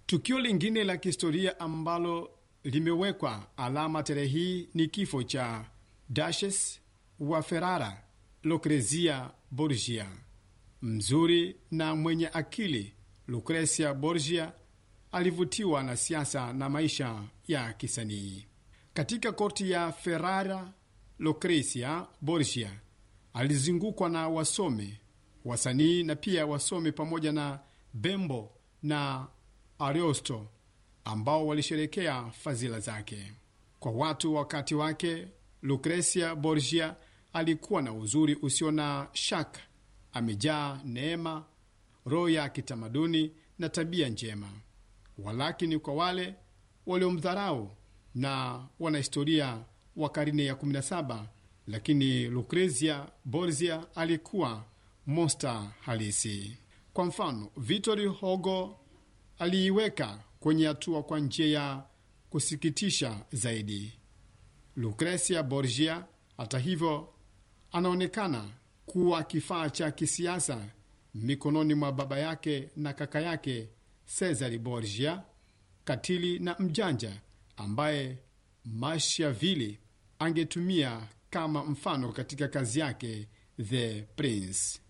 Tukio lingine la kihistoria ambalo limewekwa alama tarehe hii ni kifo cha Duchess wa Ferrara, Lucrezia Borgia. Mzuri na mwenye akili, Lucrezia Borgia alivutiwa na siasa na maisha ya kisanii. Katika korti ya Ferrara, Lucrezia Borgia alizungukwa na wasomi, wasanii na pia wasomi pamoja na Bembo na Ariosto ambao walisherekea fadhila zake. Kwa watu wakati wake, Lucrezia Borgia alikuwa na uzuri usio na shaka, amejaa neema, roho ya kitamaduni na tabia njema. Walakini kwa wale waliomdharau na wanahistoria wa karne ya 17, lakini Lucrezia Borgia alikuwa monster halisi. Kwa mfano, Victor Hugo aliiweka kwenye hatua kwa njia ya kusikitisha zaidi. Lucrezia Borgia, hata hivyo, anaonekana kuwa kifaa cha kisiasa mikononi mwa baba yake na kaka yake Cesare Borgia, katili na mjanja ambaye Machiavelli angetumia kama mfano katika kazi yake The Prince.